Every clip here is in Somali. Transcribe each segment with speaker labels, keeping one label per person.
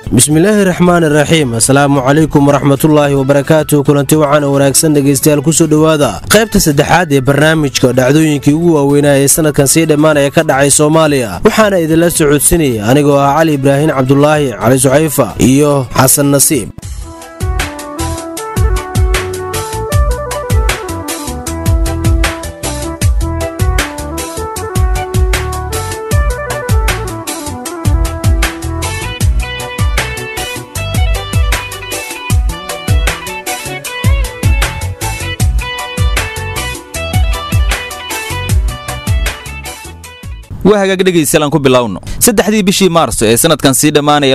Speaker 1: bismillaahi raxmaani raxiim asalaamu calaykum waraxmatullaahi wabarakaatuh kulanti waxaana wanaagsan dhegaystayaal kusoo dhowaada qaybta saddexaad ee barnaamijka dhacdooyinkii ugu waaweynaa ee sanadkan sii dhammaanaya ka dhacay soomaaliya waxaana idinla socodsinaya anigoo ah cali ibraahin cabdulaahi cali suxayfa iyo xasan nasiib
Speaker 2: waa hagaag dhegaystayaal ku bilowno saddexdii bishii maarso ee sanadkan sii dhammaanaya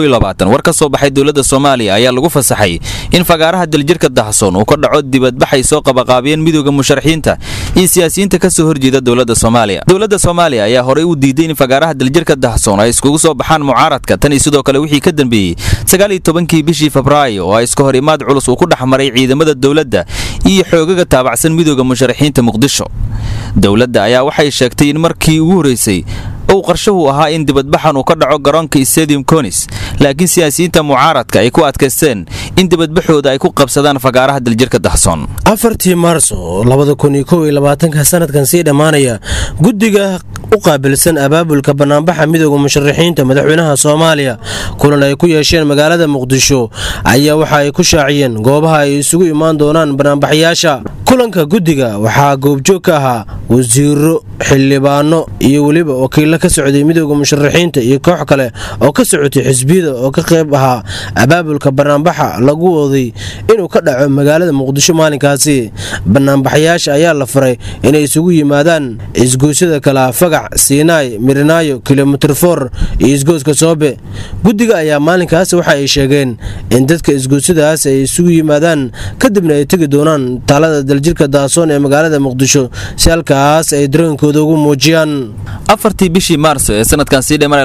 Speaker 2: war ka soo baxay dowladda soomaaliya ayaa lagu fasaxay in fagaaraha daljirka dahsoon uu ka dhaco dibadbaxay soo qabaqaabiyeen midooda musharaxiinta iyo siyaasiyiinta ka soo horjeeda dowladda soomaaliya dowladda soomaaliya ayaa horey u diiday in fagaaraha daljirka dahsoon ay iskugu soo baxaan mucaaradka tan iyo sidoo kale wixii ka dambeeyey sagaaliyo tobankii bishii febraayo oo ay iska hor imaad culus uu ku dhex maray ciidamada dowladda iyo xoogaga taabacsan midooda musharaxiinta muqdisho dowladda ayaa waxay sheegtay in markii ugu horreysay uu qarshuhu ahaa in dibadbaxan uu ka dhaco garoonka stadium conis laakiin siyaasiyiinta mucaaradka ay ku adkaysteen in dibadbaxooda ay ku qabsadaan fagaaraha daljirka dahsoon
Speaker 1: afartii maarso labada kun iyo kow iyo labaatanka sanadkan sii dhammaanaya guddiga u qaabilsan abaabulka banaanbaxa midooda musharaxiinta madaxweynaha soomaaliya kulan ay ku yeesheen magaalada muqdisho ayaa waxa ay ku shaaciyeen goobaha ay isugu imaan doonaan banaanbaxayaasha kulanka guddiga waxaa goobjoog ka ahaa wasiiro xildhibaano iyo weliba wakiilo ka socday midooda musharaxiinta iyo koox kale oo ka socotay xisbiyada oo ka qayb ahaa abaabulka banaanbaxa lagu waday inuu ka dhaco magaalada muqdisho maalinkaasi banaanbaxayaasha ayaa la faray inay isugu yimaadaan isgoosyada kala fagac siinaay mirinaayo kilomitir for iyo isgooska soobe guddiga ayaa maalinkaas waxa ay sheegeen in dadka isgoosyadaas ay isugu yimaadaan kadibna ay tegi doonaan taalada daljirka daasoon ee magaalada muqdisho si halkaas ay dareenkooda ugu muujiyaan
Speaker 2: afartii bishii maarso ee sanadkan sii dhammaanay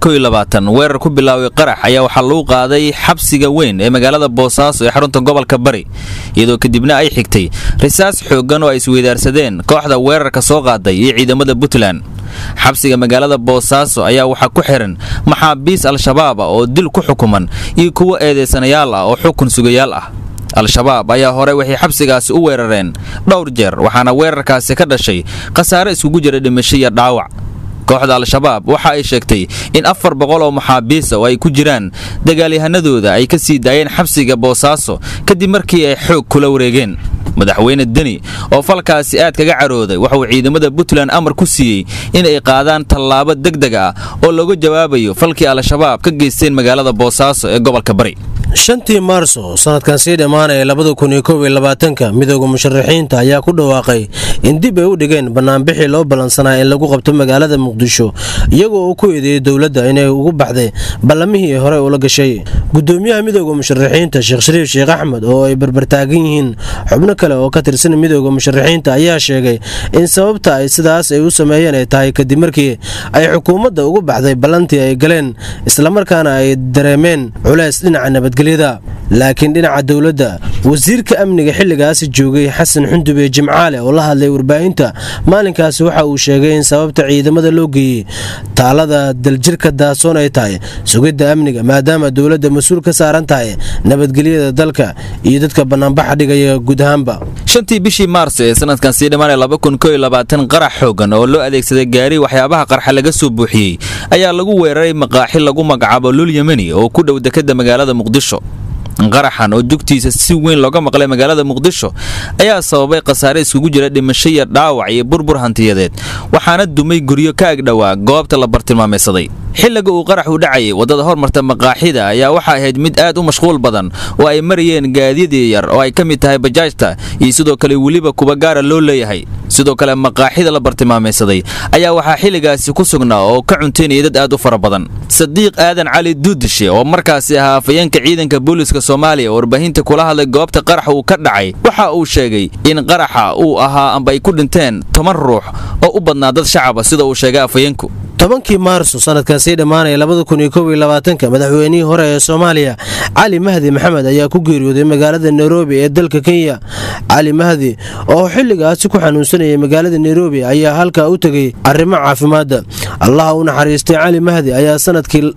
Speaker 2: weerar ku bilaaway qarax ayaa waxaa lagu qaaday xabsiga weyn ee magaalada boosaaso ee xarunta gobolka bari iyadoo kadibna ay xigtay risaas xooggan oo ay isweydaarsadeen kooxda weerarka soo qaaday iyo ciidamada puntland xabsiga magaalada boosaaso ayaa waxaa ku xihan maxaabiis al-shabaaba oo dil ku xukuman iyo kuwo eedeysanayaal ah oo xukun sugayaal ah al-shabaab ayaa hore waxay xabsigaasi u weerareen dhowr jeer waxaana weerarkaasi ka dhashay khasaare iskugu jira dhimasho iyo dhaawac kooxda al-shabaab waxa ay sheegtay in afar boqol oo maxaabiisa oo ay ku jiraan dagaalyahanadooda ay ka sii daayeen xabsiga boosaaso kadib markii ay xoog kula wareegeen madaxweyne deni oo falkaasi aad kaga carooday waxauu ciidamada puntland amar ku siiyey in ay qaadaan tallaabo degdeg ah oo looga jawaabayo falkii al-shabaab ka geysteen magaalada boosaaso ee gobolka bari
Speaker 1: shantii maarso sanadkan sii dhammaanaya labada kun iyo kow iyo labaatanka midooda musharaxiinta ayaa ku dhawaaqay in dib ay u dhigeen banaanbixii loo ballansanaa in lagu qabto magaalada muqdisho iyagoo uu ku eedeeyey dowladda inay ugu baxday ballamihii ay horey ula gashay gudoomiyaha midooda musharaxiinta sheekh shariif sheekh axmed oo ay barbartaagan yihiin xubno kale oo ka tirsan midooda musharaxiinta ayaa sheegay in sababta ay sidaas ay u sameeyeen ay tahay kadib markii ay xukuumadda ugu baxday ballantii ay galeen islamarkaana ay dareemeen culays dhinaca nabadgelyada laakiin dhinaca dowladda wasiirka amniga xilligaasi joogay xasan xundube jimcaale oo la hadlay warbaahinta maalinkaasi waxa uu sheegay in sababta ciidamada loo geeyey taalada daljirka daasoon ay tahay sugidda amniga maadaama dowladda mas-uul ka saaran tahay nabadgelyada dalka iyo dadka banaanbaxa dhigaya guud ahaanba
Speaker 2: shantii bishii maarso ee sanadkan sii dhammaanay qarax xoogan oo loo adeegsaday gaari waxyaabaha qarxa laga soo buuxiyey ayaa lagu weeraray maqaaxi lagu magacaabo lul yemeni oo ku dhow dekadda magaalada muqdisho qaraxan oo jugtiisa si weyn looga maqlay magaalada muqdisho ayaa sababay khasaare iskugu jira dhimasho iyo dhaawac iyo burbur hantiyadeed waxaana dumay guryo ka agdhowaa goobta la bartilmaamaysaday xilliga uu qarax u dhacayay waddada hormarta maqaaxida ayaa waxaa ahayd mid aad u mashquul badan oo ay marayeen gaadiyadii yar oo ay ka mid tahay bajaajta iyo sidoo kale weliba kuba gaara loo leeyahay sidoo kale maqaaxida la bartilmaamaysaday ayaa waxaa xilligaasi ku sugnaa oo ka cuntaynaya dad aad u fara badan sadiiq aadan cali duudishe oo markaasi ahaa afayeenka ciidanka booliska soomaaliya oo warbaahinta kula hadlay goobta qaraxa uu ka dhacay waxa uu sheegay in qaraxa uu ahaa amba ay ku dhinteen toban ruux oo u badnaa dad shacaba sida uu sheegay afayeenku
Speaker 1: tobankii maarso sanadkan sii dhammaanaya labada kun iyo kow iyo labaatanka madaxweynihii hore ee soomaaliya cali mahdi maxamed ayaa ku geeriyooday magaalada nairobi ee dalka kenya cali mahdi oo xilligaasi ku xanuunsanayay magaalada nairobi ayaa halkaa u tegay arrimo caafimaadda allaha u naxariistay cali mahdi ayaa sanadkii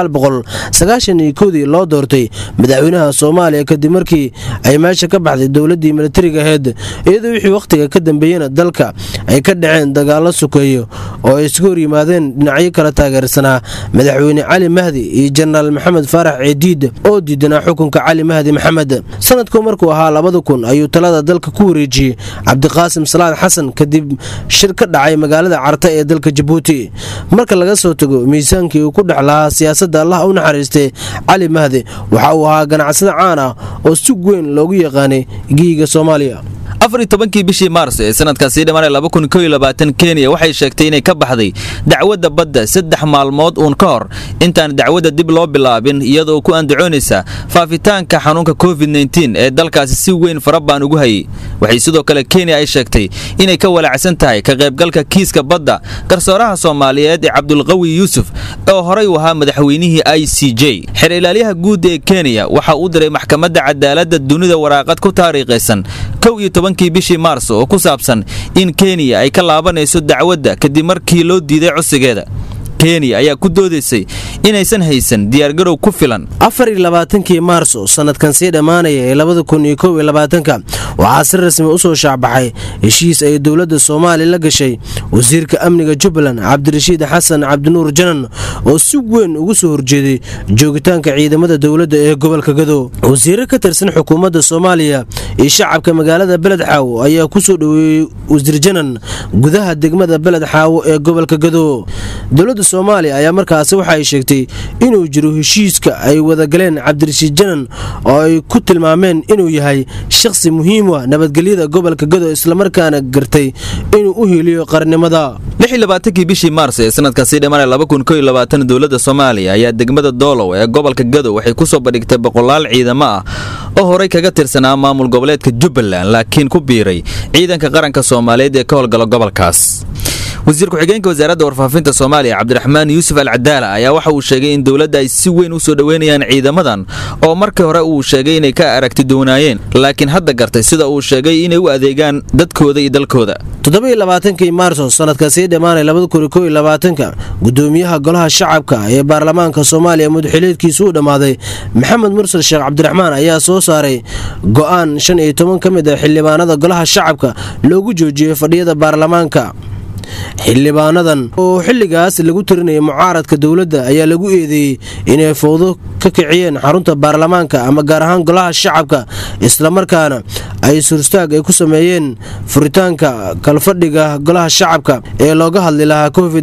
Speaker 1: kudii loo doortay madaxweynaha soomaaliya kadib markii ay meesha ka baxday dowladii milatariga aheyd iyadoo wixii wakhtiga ka dambeeyena dalka ay ka dhaceen dagaalo sukeeyo oo ay isugu hor yimaadeen dhinacyo kala taageersanaa madaxweyne cali mahdi iyo jenaraal maxamed faarax ceediid oo diidanaa xukunka cali mahdi maxamed sanadku markuu ahaa labada kun ayuu talada dalka ku wareejiyey cabdiqaasim salaad xasan kadib shir ka dhacay magaalada carta ee dalka jabuuti marka laga soo tago miisaankii uu ku dhex lahaa siyaasadda allah u naxariistay cali mahdi waxa uu ahaa ganacsada caan ah oo si weyn loogu yaqaanay giiga soomaaliya
Speaker 2: afar iyo tobankii bishii maarso ee sanadkan sii dhammaanaya laba kun kow iyo labaatan kenya waxay sheegtay inay ka baxday dacwadda badda saddex maalmood uun ka hor intaan dacwadda dib loo bilaabin iyadoo ku andacoonaysa faafitaanka xanuunka covid nteen ee dalkaasi si weyn farabaan ugu hayay waxay sidoo kale kenya ay sheegtay inay ka walaacsan tahay ka qaybgalka kiiska badda garsooraha soomaaliyeed ee cabdulqawi yuusuf oo horay u ahaa madaxweynihii i c j xer ilaalyaha guud ee kenya waxa uu diray maxkamadda cadaaladda dunida waraaqad ku taariikhaysan kow iyo tobankii bishii maarso oo ku saabsan in kenya ay ka laabanayso dacwadda kadib markii loo diiday codsigeeda kenya ayaa ku doodaysay inaysan haysan diyaargarow ku filan
Speaker 1: afar iyo labaatankii maarso sanadkan sii dhammaanaya ee labada kun iyo kow iyo labaatanka waxaa si rasmi u soo shaacbaxay heshiis ay dowladda soomaaliya la gashay wasiirka amniga jubbaland cabdirashiid xasan cabdinuur janan oo si weyn ugu soo horjeeday joogitaanka ciidamada dowladda ee gobolka gado wasiiro ka tirsan xukuumadda soomaaliya iyo shacabka magaalada beled xaawo ayaa ku soo dhoweeyey wasiir janan gudaha degmada beled xaawo ee gobolka gado soomaaliya ayaa markaasi waxa ay sheegtay inuu jiro heshiiska ay wadagaleen cabdirashiid janan oo ay ku tilmaameen inuu yahay shakhsi muhiim ah nabadgelyada gobolka gado islamarkaana gartay inuu u heliyo qarnimada
Speaker 2: kii bishii maars ee sanadka sii dhammaanaya dowladda soomaaliya ayaa degmada doolow ee gobolka gado waxay ku soo bandhigtay boqolaal ciidamo ah oo horay kaga tirsanaa maamul goboleedka jubbaland laakiin ku biiray ciidanka qaranka soomaaliyeed ee ka howlgala gobolkaas wasiir ku-xigeenka wasaaradda warfaafinta soomaaliya cabdiraxmaan yuusuf alcadaala ayaa waxa uu sheegay in dowladda ay si weyn u soo dhoweynayaan ciidamadan oo markii hore uu sheegay inay ka aragti doonaayeen laakiin hadda gartay sida uu sheegay inay u adeegaan dadkooda iyo dalkooda
Speaker 1: toddobaiylabaatanki maarso sanadka sii dhammaanay labada kun kow iyo labaatanka gudoomiyaha golaha shacabka ee baarlamaanka soomaaliya mudxileedkiisu u dhammaaday maxamed mursal sheekh cabdiraxmaan ayaa soo saaray go'aan shan iyo toban ka mid a xildhibaanada golaha shacabka loogu joojiyey fadhiyada baarlamaanka xildhibaanadan oo xilligaas lagu tirinayay mucaaradka dowladda ayaa lagu eedeeyey inay fowdo ka kiciyeen xarunta baarlamaanka ama gaar ahaan golaha shacabka islamarkaana ay surstaag ay ku sameeyeen furitaanka kalfadhiga golaha shacabka ee looga hadli lahaa covid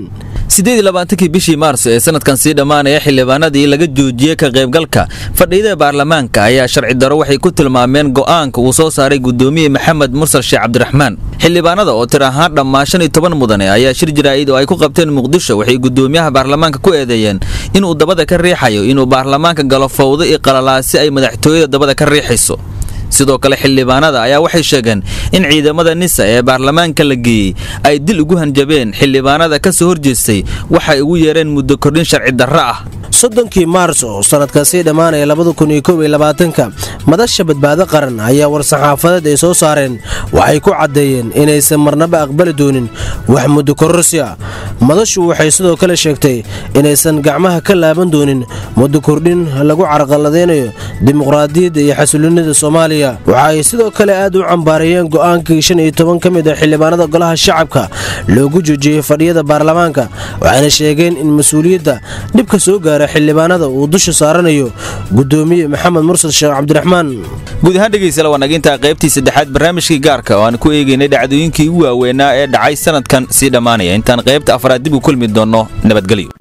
Speaker 2: kii bishii maarso ee sanadkan sii dhammaanaya xildhibaanadii laga joojiyey ka qaybgalka fadhiyada baarlamaanka ayaa sharci daro waxay ku tilmaameen go'aanka uu soo saaray gudoomiye maxamed mursal sheekh cabdiraxmaan xildhibaanada oo tir ahaan dhammaan shan iyo toban mudane ayaa shir jaraa'id oo ay ku qabteen muqdisho waxay gudoomiyaha baarlamaanka ku eedeeyeen inuu dabada ka riixayo inuu baarlamaanka galo fowdo iyo qalalaasi ay madaxtooyada dabada ka riixayso sidoo kale xildhibaanada ayaa waxay sheegeen in ciidamada nisa ee baarlamaanka la geeyey ay dil ugu hanjabeen xildhibaanada ka soo horjeestay waxay ugu yeereen muddo kordhin sharci darro ah
Speaker 1: soddonkii maars oo sanadka sii dhammaanaya labada kun iyo kow iyo labaatanka madasha badbaado qaran ayaa war-saxaafadeed ay soo saareen waxay ku caddeeyeen inaysan marnaba aqbali doonin wax muddo kororsi ah madashu waxay sidoo kale sheegtay inaysan gacmaha ka laaban doonin muddo kordhin lagu carqaladeynayo dimuqraadiyadda iyo xasulinida soomaaliya waxa ay sidoo kale aad u cambaarayeen go'aankii shan iyo toban ka mid a xildhibaanada golaha shacabka loogu joojiyey fadhiyada baarlamaanka waxayna sheegeen in mas-uuliyadda dhibka soo gaara xildhibaanada uu dusha saaranayo gudoomiye maxamed mursal sheekh cabdiraxmaan
Speaker 2: guud ahaan dhegeystayaal waa nagintaa qaybtii saddexaad barnaamijkii gaarka oo aan ku eegaynay dhacdooyinkii ugu waaweynaa ee dhacay sanadkan sii dhammaanaya intaan qaybta afraad dib u kulmi doonno nabadgelyo